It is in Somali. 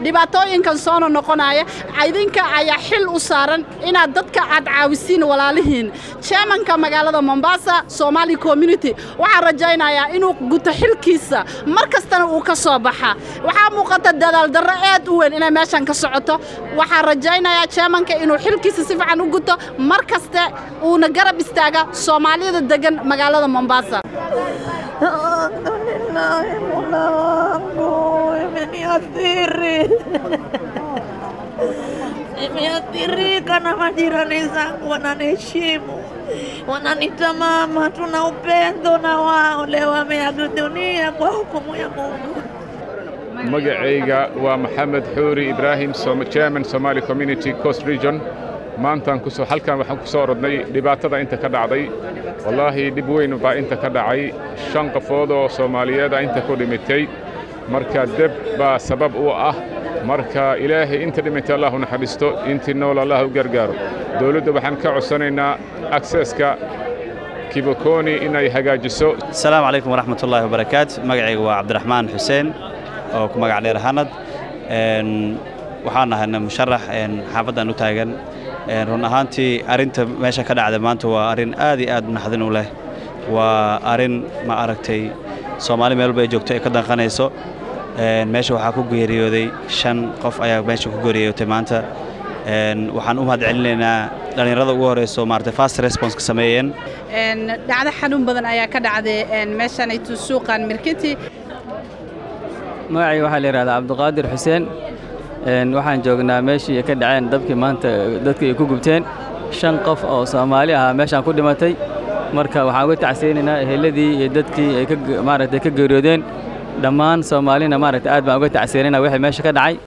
dhibaatooyinkan soona noqonaya idinka ayaa xil u saaran inaad dadka aad caawisiin walaalihiin chairmanka magaalada mombasa somali community waxaan rajaynayaa inuu guto xilkiisa mar kastana uu ka soo baxa waxaa muuqata dadaal darro aad u weyn inay meeshan ka socoto waxaan rajaynayaa chairmanka inuu xilkiisa si fiican u guto mar kaste uuna garab istaaga soomaalida degan magaalada mombasa Alhamdulillah, Mola wangu imeniathiri, nimeathirika na majirani zangu wananiheshimu, wananita mama, tuna upendo na wao. Leo wameaga dunia kwa hukumu ya Mungu. magacayga waa maxamed xuuri ibraahim chairman somali community coast region maantaan kusoo halkan waxaan ku soo orodnay dhibaatada inta ka dhacday wallaahi dhib weyn baa inta ka dhacay shan qofood oo soomaaliyeeda inta ku dhimitay marka deb baa sabab u ah marka ilaahay inta dhimitay allah u naxariisto intii nool allah u gargaaro dowladda waxaan ka codsanaynaa akseska kibokoni inay hagaajiso asalaamu calaykum waraxmat ullaahi wabarakaatu magacayga waa cabdiraxmaan xuseen oo ku magac dheer hanad waxaan nahayna musharax xaafaddan u taagan run ahaantii arrinta meesha ka dhacda maanta waa arrin aad iyo aad naxdin u leh waa arrin ma aragtay soomaali meel walba ay joogto ay ka danqanayso meesha waxaa ku geeriyooday shan qof ayaa meesha ku geeriyootay maanta waxaan u mahad celinaynaa dhallinyarada ugu horeyso maaragtay fast response ka sameeyeen dhacdo xanuun badan ayaa ka dhacday meeshanaytu suuqan mirkiti magacayga waxaa la yidhahdaa cabdiqaadir xuseen waxaan joognaa meeshii ay ka dhaceen dabkii maanta dadkii ay ku gubteen shan qof oo soomaali ahaa meeshaan ku dhimatay marka waxaan uga tacsiyeynaynaa eheladii iyo dadkii ay maaragtay ka geeriyoodeen dhammaan soomaalina maaragtay aad baan uga tacsiyeynaynaa wixii meesha ka dhacay